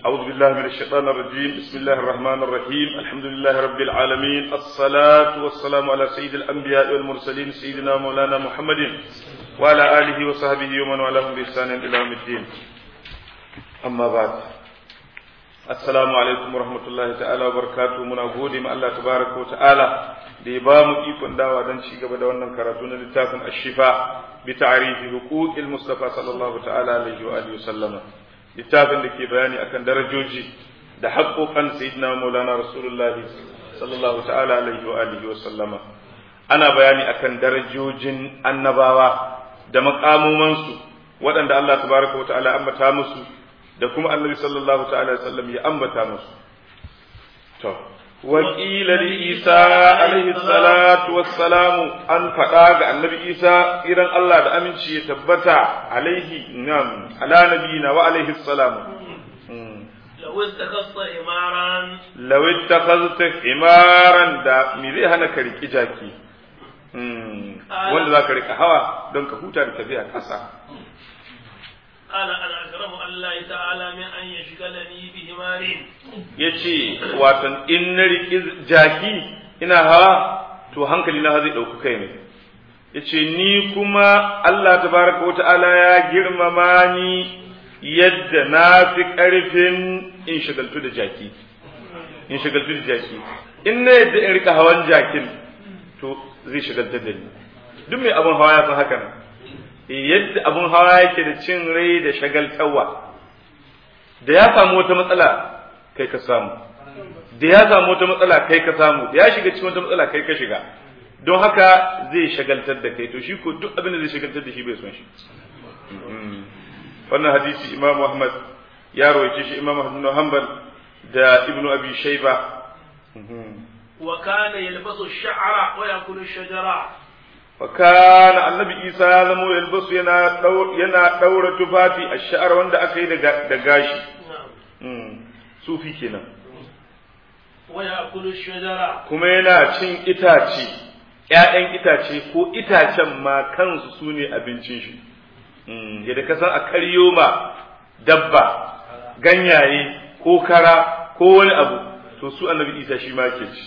أعوذ بالله من الشيطان الرجيم بسم الله الرحمن الرحيم الحمد لله رب العالمين الصلاة والسلام على سيد الأنبياء والمرسلين سيدنا مولانا محمد وعلى آله وصحبه ومن والاهم بإحسان إلى يوم الدين أما بعد السلام عليكم ورحمة الله تعالى وبركاته من أقول مع الله تبارك وتعالى da ya ba mu ikon dawa don ci gaba da wannan karatu na littafin ashifa bi ta'rifi huquqil mustafa sallallahu ta'ala alaihi wa alihi sallama littafin da ke bayani akan darajoji da haƙoƙan sayyidina maulana rasulullahi sallallahu ta'ala alaihi wa alihi sallama ana bayani akan darajojin annabawa da makamumansu waɗanda Allah tabaraka wa ta'ala ambata musu da kuma annabi sallallahu ta'ala alaihi wasallam ya ambata musu to وقيل لعيسى عليه الصلاة والسلام أن فقاق النبي عيسى إيران الله دا أمنشي يتبتع عليه نعم على نبينا وعليه السلام لو اتخذت حمارا لو اتخذت حمارا دا ميزي هنا كريك إجاكي wanda za ka rika hawa don ka huta da tafiya ƙasa قال أنا أكرم الله تعالى من أن يشغلني بحمار yace watan in na riƙi jaki ina hawa to hankali na zai ɗauki kai ne yace ni kuma Allah tabaraka wa ta'ala ya girmama ni yadda na fi ƙarfin in shagaltu da jaki in shagaltu da jaki in na yadda in rika hawan jakin to zai shagaltar da ni duk mai abin hawa ya san haka nan yadda abin hawa yake da cin rai da shagaltawa da ya samu wata matsala kai ka samu da ya samu wata matsala kai ka samu da ya shiga cikin wata matsala kai ka shiga don haka zai shagaltar da kai to shi ko duk abin da zai shagaltar da shi bai son shi wannan hadisi imam ahmad ya rawaice shi imam ahmad bin hanbal da ibnu abi shayba wa kana yalbasu ash-sha'ra wa yakulu ash-shajara wa kana annabi isa ya zamo yalbasu yana yana daura tufafi ash-sha'r wanda aka yi da gashi sufi kenan kuma yana cin itace ‘ya'yan itace ko itacen ma kansu su ne abincin shi yadda ka san a karyo ma dabba ganyaye ko kara ko wani abu to su annabi isa shi ma ke ci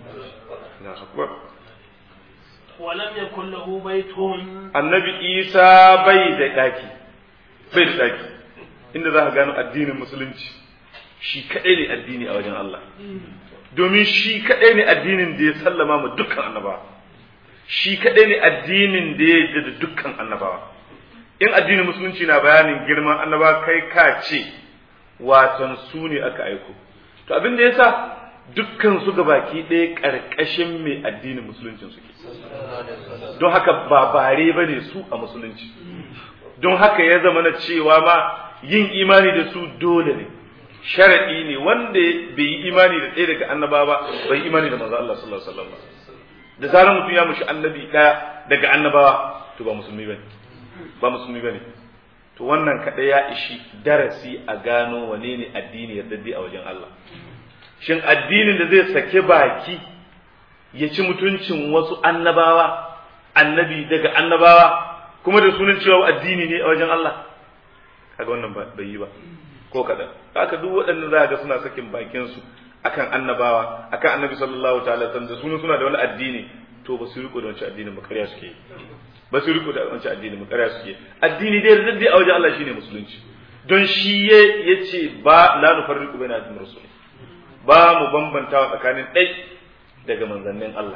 ولم يكن له بيت annabi isa bai da daki bai da daki inda za ka gano addinin musulunci shi kaɗai ne addini a wajen Allah domin shi kaɗai ne addinin da ya sallama ma dukkan annabawa shi kaɗai ne addinin da ya yarda da dukkan annabawa in addinin musulunci na bayanin girman annabawa kai ka ce watan su ne aka aiko to abin da yasa dukkan su ga baki ɗaya ƙarƙashin mai addinin musuluncin suke don haka ba bare ba ne su a musulunci don haka ya zama na cewa ma yin imani da su dole ne sharaɗi ne wanda bai yi imani da ɗaya daga annaba ba bai yi imani da manzo Allah sallallahu alaihi wasallam da zarar mutum ya mushi annabi ɗaya daga annabawa to ba musulmi bane ba musulmi bane to wannan kaɗai ya ishi darasi a gano wane ne addini yardaddi a wajen Allah shin addinin da zai sake baki ya ci mutuncin wasu annabawa annabi daga annabawa kuma da sunan cewa addini ne a wajen Allah kaga wannan bai yi ba ko kadan haka duk waɗannan za ga suna sakin bakin su akan annabawa akan annabi sallallahu ta'ala sallam da sunan suna da wani addini to ba su riko da wancan addinin ba ƙarya suke ba su riko da wancan addinin ba ƙarya suke addini dai raddi a wajen Allah shine musulunci don shi ya ce ba la nufarriqu baina addin rasul ba mu bambantawa tsakanin ɗai daga manzannin Allah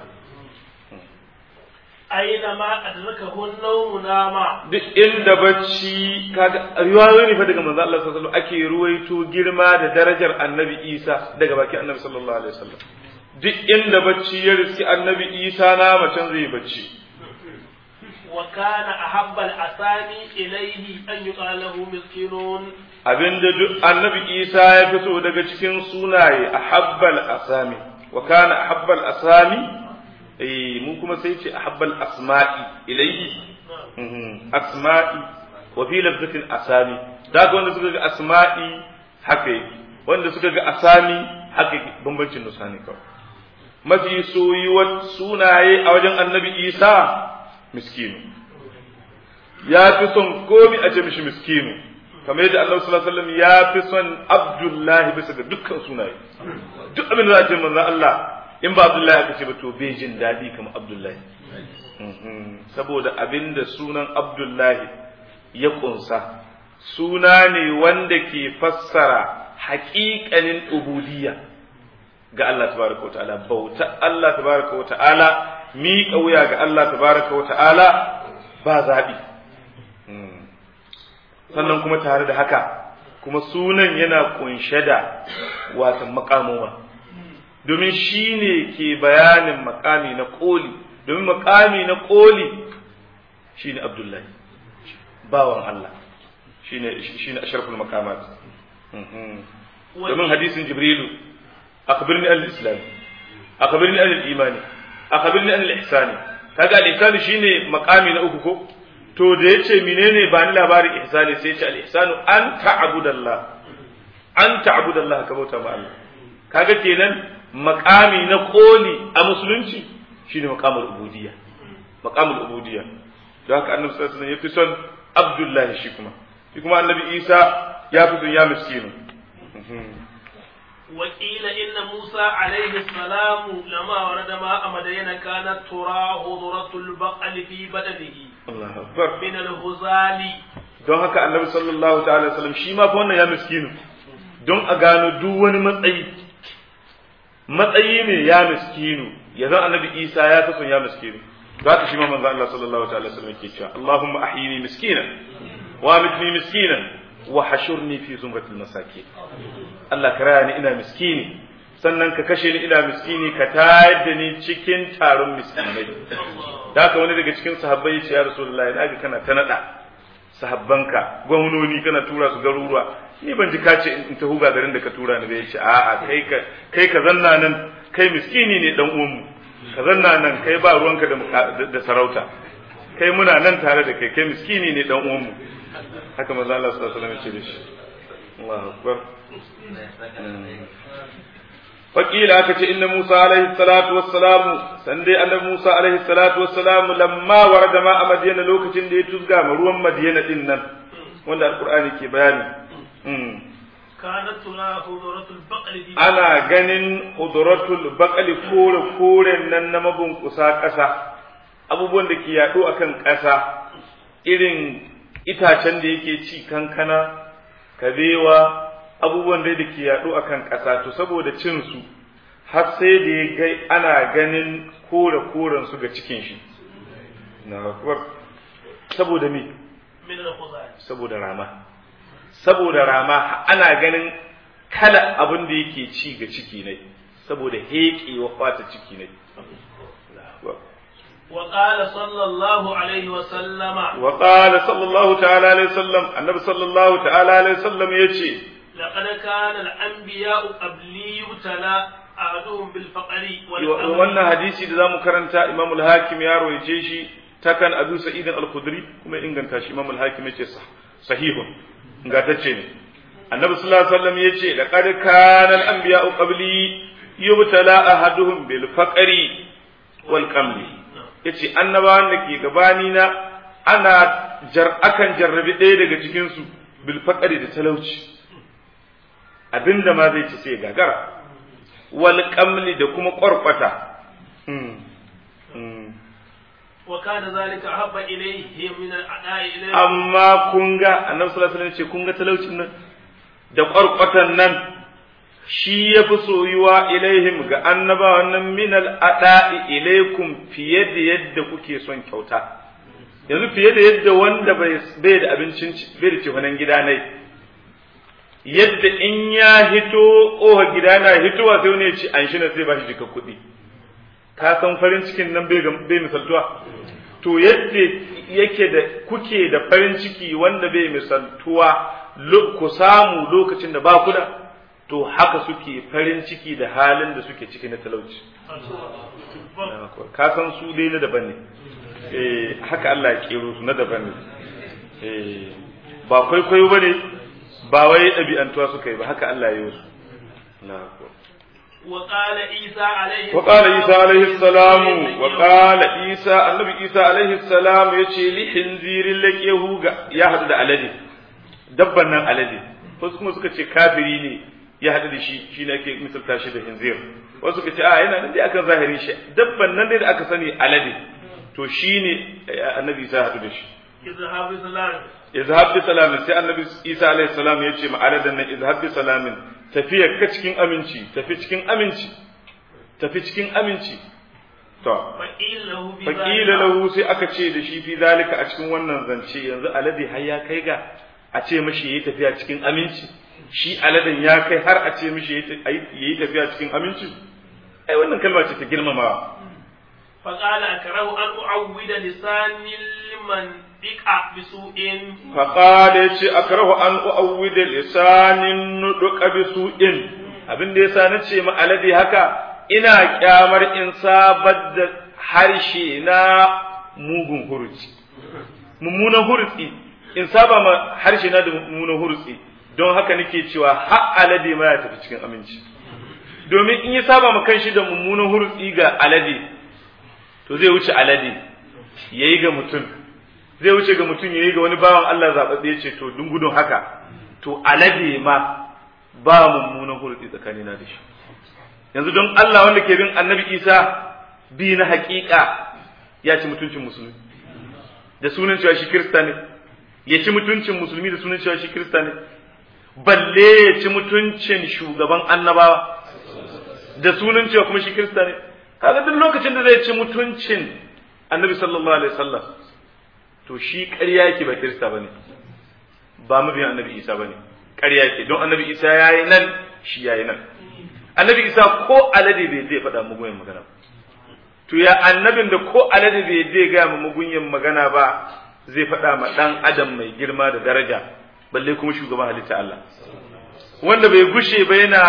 aina ma adrakahu an-nawm nama duk inda bacci kaga riwayoyi ne fa daga manzo Allah sallallahu alaihi wasallam ake ruwaito girma da darajar annabi Isa daga bakin annabi sallallahu alaihi wasallam duk inda bacci ya riski annabi Isa na macen zai bacci wa kana ahabba al-asami ilayhi an yuqala lahu miskinun abinda duk annabi Isa ya fi so daga cikin sunaye ahabbal asami wa kana ahabbal asami eh mu kuma sai ce ahabbal asma'i ilayhi asma'i wa fi lafzatin asami daga wanda suka ga asma'i haka yake wanda suka ga asami haka yake bambancin nusa ne kawai mafi soyuwar sunaye a wajen annabi isa miskinu ya fi son komi a ce mishi miskinu kamar yadda Allah sallallahu alaihi wasallam ya fi son Abdullahi bisa ga dukkan sunaye duk abin da za a ce manzon Allah in ba Abdullahi aka ce ba to bai jin daɗi kamar Abdullahi saboda abin da sunan Abdullahi ya kunsa suna ne wanda ke fassara haƙiƙanin ubudiyya ga Allah tabaraka wa ta'ala bauta Allah tabaraka wa ta'ala miƙa wuya ga Allah tabaraka wa ta'ala ba zaɓi sannan kuma tare da haka kuma sunan yana kunshe da watan makamoma domin shi ne ke bayanin makami na koli domin makami na koli shi ne abdullahi bawan Allah shi ne asharful makamat domin hadisin jibrilu akhbirni an al-islam akhbirni an al-imani akhbirni an al-ihsani kaga al-ihsani shine makami na uku ko to da yace menene ba ni labarin ihsani sai yace al-ihsanu an ta'budallah an ta'budallah ka bauta ma Allah kaga kenan makami na koli a musulunci shine makamul ubudiyya makamul ubudiyya don haka annabi sallallahu alaihi wasallam yafi son abdullahi shi kuma shi kuma annabi isa ya fi son ya miskinu وقيل إن موسى عليه السلام لما ورد ماء مدين كانت تراه ذرة البقل في بدنه الله أكبر من الغزال don haka annabi sallallahu ta'ala wasallam shi ma fa wannan ya miskinu don a gano duk wani matsayi matsayi ne ya miskinu ya zan annabi isa ya fi son ya miskinu to haka shi ma manzo Allah sallallahu ta'ala wasallam yake cewa Allahumma ahyini miskinan wa amitni miskinan wa hashurni fi zumratil masakin Allah ka raya ni ina miskini sannan ka kashe ni ina miskini ka tayar da ni cikin taron miskinai da haka wani daga cikin sahabbai ya ce ya rasulullahi na ga kana ta nada sahabbanka gwamnoni kana tura su garuruwa ni ban ji kace in ta huga garin da ka tura ni bai ce a'a kai ka kai ka zanna nan kai miskini ne dan uwanmu ka zanna nan kai ba ruwanka da da sarauta kai muna nan tare da kai kai miskini ne dan uwanmu haka manzo Allah sallallahu alaihi wasallam ya ce da shi Allahu akbar Wakila aka ce inna Musa alaihi salatu wassalamu san dai annabi Musa alaihi salatu wassalamu lamma warada ma a Madiyana lokacin da ya tuzga ma ruwan Madiyana din nan wanda alqur'ani ke bayani كانت تراه ذرة البقل في ana ganin hudratul baqali kore koren nan na mabunkusa ƙasa abubuwan da ke yaɗo akan ƙasa irin itacen da yake ci kankana kabewa abubuwan da ke yaɗo a kan ƙasa to saboda cin su har sai da ya gai ana ganin kore koren su ga cikin shi na kuwar saboda me من الغزال saboda rama saboda rama ana ganin kala abin da yake ci ga ciki ne saboda heƙewa fata ciki ne وقال صلى الله عليه وسلم وقال صلى الله تعالى عليه وسلم النبي صلى الله تعالى عليه وسلم يجي لقد كان الأنبياء قبلي يبتلى أحدهم بالفقر والأمر wannan hadisi da zamu karanta Imam al-Hakim ya rawaice shi takan Abu Sa'id al-Khudri kuma inganta shi Imam al-Hakim yace sah sahihun ingantacce ne Annabi sallallahu alaihi wasallam yace laqad kana al-anbiya'u qabli yubtala ahaduhum bil faqri wal qamli yace annabawan da ke gabani na ana jar akan jarrabi ɗaya daga cikin su bil faqri da talauci abinda ma zai ci sai gagara wal qamli da kuma ƙwarƙwata وكان ذلك أحب إليه من الأداء إليه amma kun ga annabi sallallahu alaihi wasallam ce kun ga talaucin nan da ƙwarƙwatan nan shi ya fi soyuwa ilaihim ga annabawan nan min al'ada'i ilaikum fiye da yadda kuke son kyauta yanzu fiye da yadda wanda bai da abincin bai da cefanen gida nai yadda in ya hito ƙoha gida na hitowa sai wani ya ci an shi na sai ba shi jika kuɗi ka san farin cikin nan bai misaltuwa to yadda yake da kuke da farin ciki wanda bai misaltuwa ku samu lokacin da ba ku da to haka suke farin ciki da halin da suke ciki na talauci ka san su dai na daban ne eh haka Allah ya kero su na daban ne eh ba kwaikwayo bane ba wai ɗabi'antuwa suka yi ba haka Allah ya yi su na وقال عيسى عليه وقال عيسى عليه السلام وقال عيسى النبي عيسى عليه السلام يشي لحنزير لك يهوغا يا حد da alade dabban nan alade wasu kuma suka ce kafiri ne ya haɗu da shi shi ne ake misalta shi da hinzir wasu suka ce a yana nan dai akan zahirin shi dabban nan dai da aka sani alade to shi ne annabi isa haɗu da shi izhab bi salam izhab bi salamin sai annabi isa alaihi salam ya ce ma aladan nan izhab bi salamin tafiya ka cikin aminci tafi cikin aminci tafi cikin aminci to faqilahu bi faƙila lahu sai aka ce da shi fi zalika a cikin wannan zance yanzu alade har ya kai ga a ce mishi yayi tafiya cikin aminci shi aladen ya kai har a ce mishi yayi tafiya cikin aminci ai wannan kalma ce ta girmamawa فقال أكره أن أعود لساني لمن بقع بسوء فقال yace akrahu an uawwida lisanin nuduka bisu'in abin da yasa nace ma alade haka ina kyamar in sabar da harshe na mugun hurci mummunan hurci in saba ma harshe na da mummunan hurci don haka nake cewa har alade ma ya tafi cikin aminci domin in ya saba ma kanshi da mummunan hurci ga alade to zai wuce alade yayi ga mutum zai wuce ga mutum yayi ga wani bawan Allah zababbe ce to dun gudun haka to alade ma ba mummunan hurci tsakanina da shi yanzu don Allah wanda ke bin annabi Isa bi na haƙiƙa ya ci mutuncin musulmi da sunan cewa shi kirista ne ya ci mutuncin musulmi da sunan cewa shi kirista ne balle ya ci mutuncin shugaban annabawa da sunan cewa kuma shi kirista ne kaga duk lokacin da zai ci mutuncin annabi sallallahu alaihi wasallam to shi ƙarya yake ba kirista bane ba mabiyan annabi Isa bane ƙarya yake don annabi Isa yayi nan shi yayi nan annabi isa ko alade bai zai faɗa mugunyan magana to ya annabin da ko alade bai zai gaya ma mugunyan magana ba zai faɗa ma ɗan adam mai girma da daraja balle kuma shugaban halitta Allah wanda bai gushe ba yana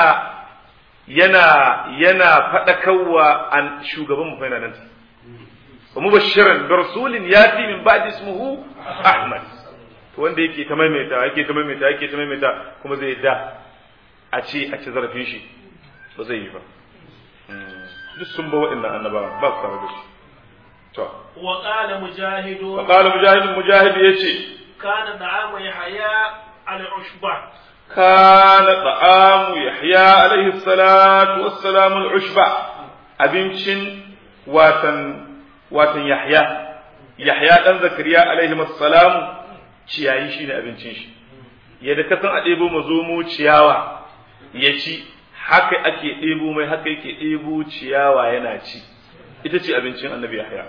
yana yana faɗakarwa an shugaban mu fa yana nan wa mubashiran bi rasulin yati min ba'di ismuhu ahmad to wanda yake ta maimaita yake ta maimaita yake ta maimaita kuma zai da a ce a ci zarafin shi ba zai yi ba duk sun ba waɗannan annabawa ba su tare da shi to wa qala mujahid wa qala mujahid mujahid yace kana da'amu yahya al-ushba kana ta'amu yahya alaihi salatu wassalam al-ushba abincin watan watan yahya yahya dan zakariya alaihi salam ciyayi shine abincin shi yadda ka san a ɗebo mazomo ciyawa ya ci haka ake ɗebo mai haka yake ɗebo ciyawa yana ci ita ce abincin annabi yahya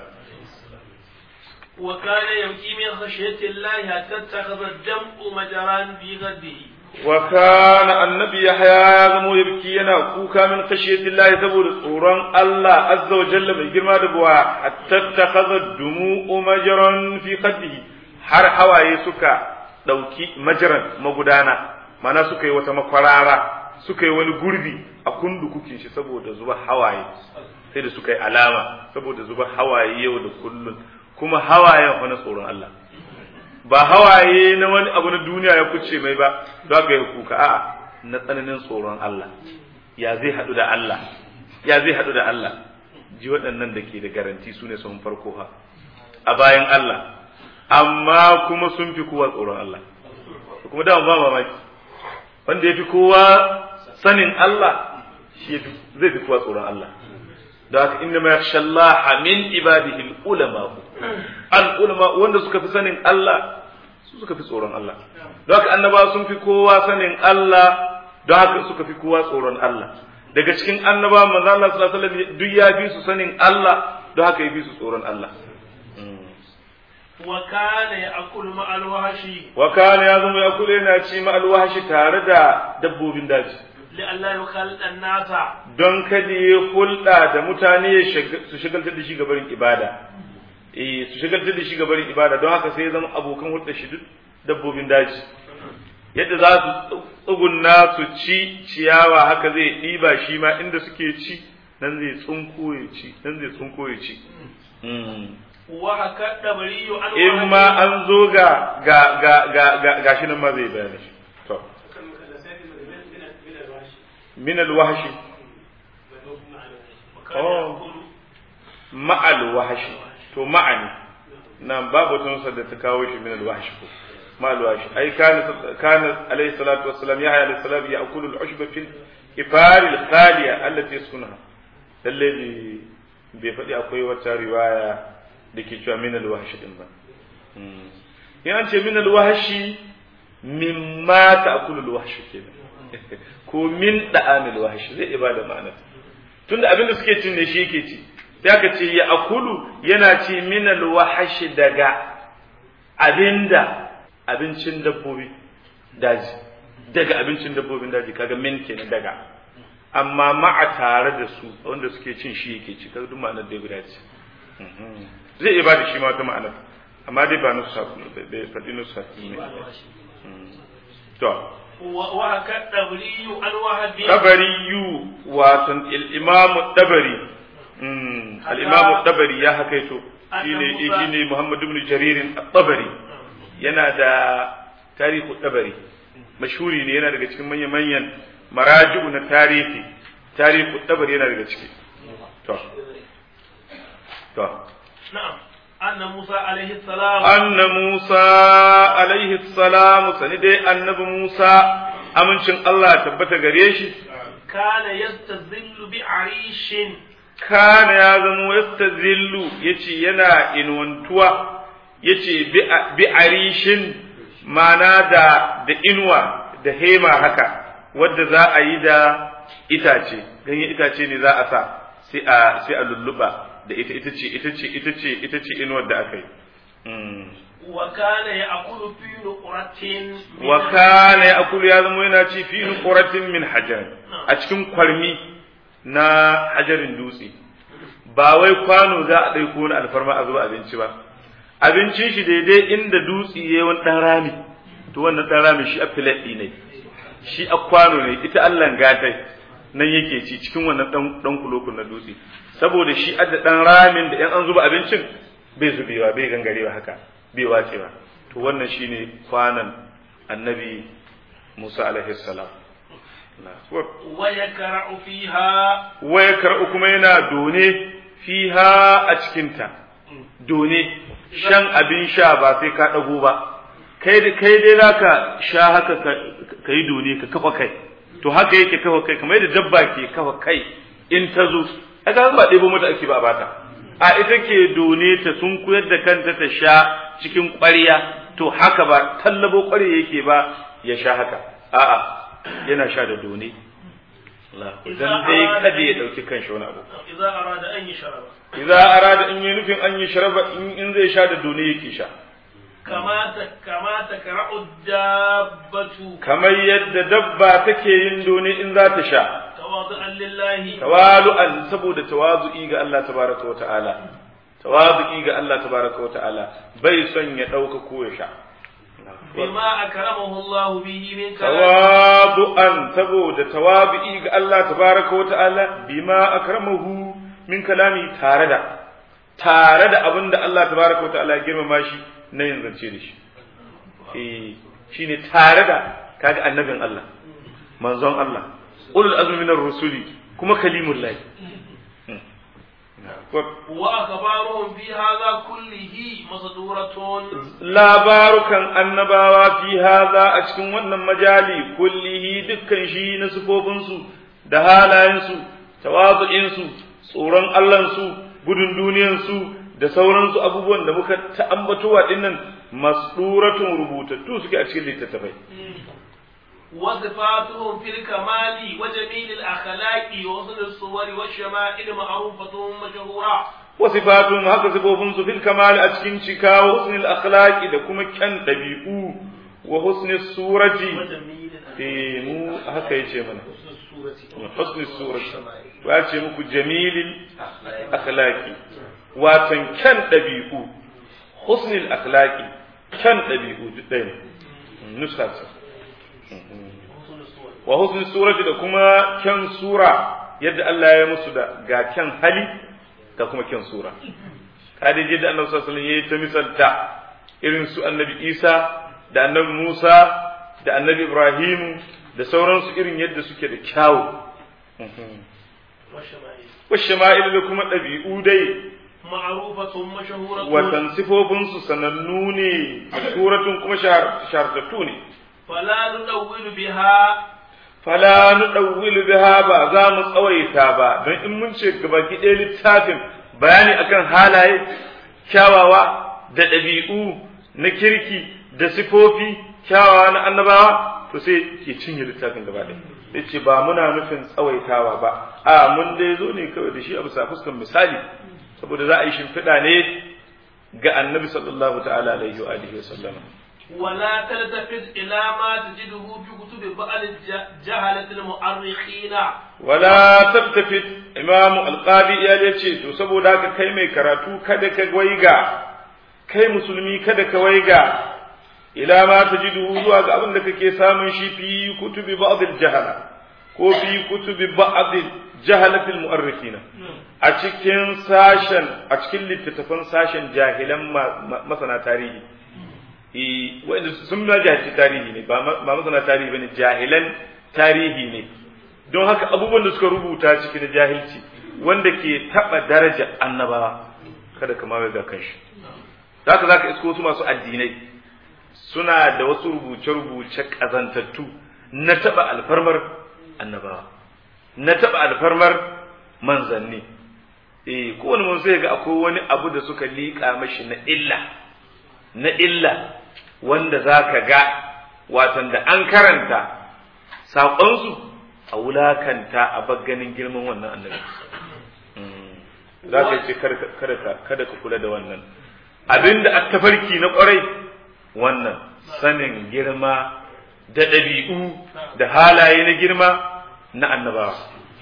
wa kana yamki min khashyati llahi hatta takhadha ad-dam'u majran bi ghadihi wa kana annabi yahya ya zamo yabki yana kuka min khashyati llahi saboda tsoron Allah azza wa jalla mai girma da buwa hatta takhadha ad-dumu'u majran fi khaddihi har hawaye suka dauki majran magudana mana suka yi wata makwarara suka yi wani gurbi a kundukukin shi saboda zuba hawaye sai da suka yi alama saboda zuba hawaye yau da kullun kuma hawayen wani tsoron Allah ba hawaye na wani abu na duniya ya kuce mai ba za ka yi kuka a'a na tsananin tsoron Allah ya zai haɗu da Allah ya zai haɗu da Allah ji waɗannan da ke da garanti su ne sun farko ha a bayan Allah amma kuma sun fi kowa tsoron Allah kuma da ba mamaki wanda ya fi kowa sanin Allah shi zai fi kowa tsoron Allah da haka inna ma yakhsha Allah min ibadihi al-ulama al-ulama wanda suka fi sanin Allah su suka fi tsoron Allah da haka annaba sun fi kowa sanin Allah da haka suka fi kowa tsoron Allah daga cikin annaba manzo Allah sallallahu alaihi wasallam duk ya fi su sanin Allah da haka ya fi su tsoron Allah wa kana ya'kulu ma'al wahshi wa kana ya zama ya kula yana ci ma'al wahshi tare da dabbobin daji لئلا يخلط الناس don kada ya hulɗa da mutane su shagaltar da shi gabarin ibada eh su shagaltar da shi gabarin ibada don haka sai ya zama abokan hulɗa shi duk dabbobin daji yadda za su tsugunna su ci ciyawa haka zai ɗiba shi ma inda suke ci nan zai tsunko ya ci nan zai tsunko ya ci وهكا دبري عن in ma an zo ga ga ga ga ga gashi nan ma zai bayani shi to min alwahshi oh ma'al wahshi to ma'ani nan babu tunsa da ta kawo shi min alwahshi ko ma alwashi ai kana kana alayhi salatu wassalam yahya alayhi salam ya'kulu al-ushba fil ifar al-khaliya allati yaskunaha lalle bai faɗi akwai wata riwaya da ke cewa min al-wahshi din ba in an ce min al-wahshi mimma ta'kulu al-wahshi kenan ko min da'amil wahshi zai ibada ma'ana tunda abin da suke cin ne shi yake ci sai aka ce ya akulu yana ci min al-wahshi daga abinda abincin dabbobi daji daga abincin dabbobin daji kaga min kenan daga amma ma'a tare da su wanda suke cin shi yake ci kaga duk ma'anar da guda ce zai iya bada shi ma wata ma'anar amma dai ba nusa bai faɗi nusa ne to wa ka dabriyu an wahabi dabariyu watan al-imam dabari al-imam dabari ya hakaito shine shine Muhammad ibn Jarir at-Tabari yana da tarihu dabari mashhuri ne yana daga cikin manyan manyan maraji'u na tarihi tarihu dabari yana daga ciki to to na'am anna Musa alaihi salam anna Musa alaihi salam sani dai annabi Musa amincin Allah tabbata gare shi kana yastazillu bi arishin kana ya zama yastazillu yace yana inuwantuwa yace bi arishin mana da da inuwa da hema haka wadda za a yi da itace ganyen itace ne za a sa sai a sai a lulluba da ita ita ce ita ce ita ce ita ce inuwar da aka yi wa kana ya'kulu fi nuqratin wa kana ya'kulu ya zama yana ci fi nuqratin min hajar a cikin kwarmi na hajarin dutse ba wai kwano za a ɗauko wani alfarma a zuba abinci ba abincin shi daidai inda dutse ya wani ɗan rami to wannan ɗan rami shi a filaɗi ne shi a kwano ne ita Allah gatai nan yake ci cikin wannan ɗan kulokun na dutse saboda shi adda ɗan ramin da ‘yan an zuba abincin bai zubewa bai gangarewa haka bai wacewa to wannan shine kwanan annabi Musa alaihi salam wa yakra'u fiha wa yakra'u kuma yana done fiha a cikinta done shan abin sha ba sai ka ɗago ba kai da kai dai zaka sha haka ka yi done ka kafa kai to haka yake kafa kai kamar yadda dabba ke kafa kai in ta zo aka ba ɗebo mata ake ba bata a ita ke done ta sun koyar da kanta ta sha cikin ƙwarya to haka ba tallabo ƙwarya yake ba ya sha haka a'a yana sha da done dan dai kada ya dauki kanshi wani abu idza arada an yashraba idza arada in yi nufin an yi sharaba in zai sha da done yake sha kama ta kama ta kara'u dabbatu kamar yadda dabba take yin done in za ta sha tawadu'an lillahi tawalu'an saboda tawazu'i ga Allah tabaraka wa ta'ala tawazu'i ga Allah tabaraka wa ta'ala bai son ya dauka ko ya sha bima akramahu Allah bihi min tawadu'an saboda tawabi'i ga Allah tabaraka wa ta'ala bima akramahu min kalami tare da tare da abin da Allah tabaraka wa ta'ala ya girmama shi na yin zance da shi eh shine tare da kaga annabin Allah manzon Allah ulul azmi minar rusuli kuma kalimullah wa akhbaruhum fi hadha kullihi masduratun labarukan annabawa fi hadha a cikin wannan majali kullihi dukkan shi na sufofinsu da halayensu tawazu'insu tsoron Allahnsu gudun duniyansu da sauransu abubuwan da muka ta'ambatowa dinnan masduratun rubutattu suke a cikin littattafai وصفاتهم في الكمال وجميل الأخلاق وحسن الصور والشمائل معروفة مشهورة وصفاتهم هكا صفوفهم في الكمال أتكين شكا وحسن الأخلاق إذا كما كان دبيئو وحسن الصورة إيه مو هكا يجي منا حسن الصورة وأتي مكو جميل الأخلاق واتن كان دبيئو حسن الأخلاق كان دبيئو جدا نسخة wa husnul surati da kuma kyan sura yadda Allah ya musu da ga kyan hali da kuma kyan sura kadiji da Annabi sallallahu alaihi wasallam yayi ta misalta irin su Annabi Isa da Annabi Musa da Annabi Ibrahim da sauransu irin yadda suke da kyawu wa shama'il da kuma ɗabi'u dai معروفة مشهورة watan sifofinsu sanannu ne suratun kuma shahartattu ne فلا ندور بها fala nudawwilu biha ba za mu tsawaita ba don in mun ce gabaki ɗaya littafin bayani akan halaye kyawawa da ɗabi'u na kirki da sifofi kyawawa na annabawa to sai ke cinye littafin gaba ɗaya sai ce ba muna nufin tsawaitawa ba a mun dai zo ne kawai da shi a bisa fuskan misali saboda za a yi shimfiɗa ne ga annabi sallallahu ta'ala alaihi wa alihi wa sallama ولا تلتفت إلى ما تجده في كتب بعض الجهلة المؤرخين wala tabtafit imamu alqadi ya ya ce to saboda haka kai mai karatu kada ka waiga kai musulmi kada ka waiga ila ma tajidu zuwa ga abin da kake samun shi fi kutubi ba'd al-jahala ko fi kutubi ba'd jahalatil mu'arrikhina a cikin sashen a cikin littattafan sashen jahilan masana tarihi eh wanda sun ma jahilci tarihi ne ba masana tarihi bane jahilan tarihi ne don haka abubuwan da suka rubuta cikin jahilci wanda ke taba daraja annabawa kada ka mawe ga kanshi zaka zaka isko su masu addinai suna da wasu rubuce-rubuce kazantattu na taba alfarmar annabawa na taba alfarmar manzanni eh kowane mun sai ga akwai wani abu da suka liƙa mashi na illa na illa wanda zaka ga watan da an karanta saƙonsu a wulakanta a bagganin girman wannan annabi za ka ce kada ka kula da wannan abinda a tafarki na ƙwarai wannan sanin girma da ɗabi'u da halaye na girma na annabawa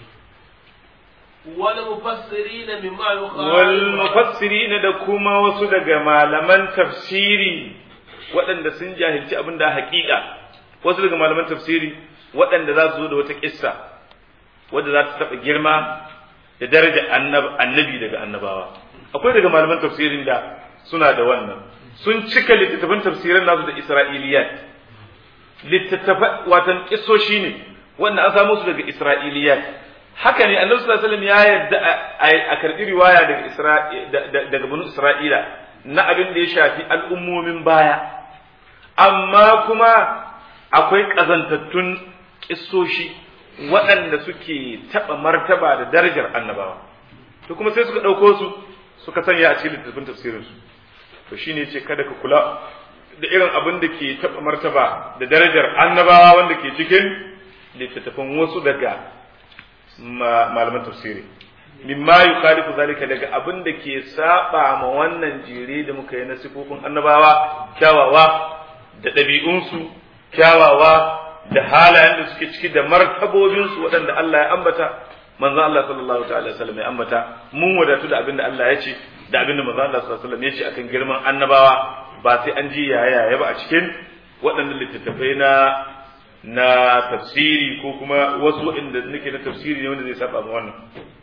والمفسرين مما يخالف والمفسرين da kuma wasu daga malaman tafsiri waɗanda sun jahilci abin da haƙiƙa wasu daga malaman tafsiri waɗanda za su zo da wata ƙissa wadda za ta taɓa girma da daraja annabi daga annabawa akwai daga malaman tafsirin da suna da wannan sun cika littattafan tafsirin nasu da isra'iliyat littattafan watan ƙisoshi ne wanda an samu su daga isra'iliyat haka ne annabi sallallahu alaihi wasallam ya yarda a karɓi riwaya daga daga banu isra'ila na abin da ya shafi al'ummomin baya amma kuma akwai ƙazantattun kissoshi waɗanda suke taɓa martaba da darajar annabawa to kuma sai suka ɗauko su suka sanya a cikin littattafin tafsirinsu to shine ce kada ka kula da irin abin da ke taɓa martaba da darajar annabawa wanda ke cikin littattafan wasu daga malaman tafsiri mimma yukhalifu zalika daga abin da ke saba ma wannan jere da muka yi na sifofin annabawa kyawawa da ɗabi'unsu kyawawa da halayen da suke ciki da martabobinsu waɗanda Allah ya ambata manzon Allah sallallahu ta'ala wasallam ya ambata mun wadatu da abin da Allah ya ce da abin da manzon Allah sallallahu alaihi wasallam ya ce akan girman annabawa ba sai an ji yaya ya ba a cikin waɗannan littattafai na na tafsiri ko kuma wasu waɗanda nake na tafsiri ne wanda zai saba ma wannan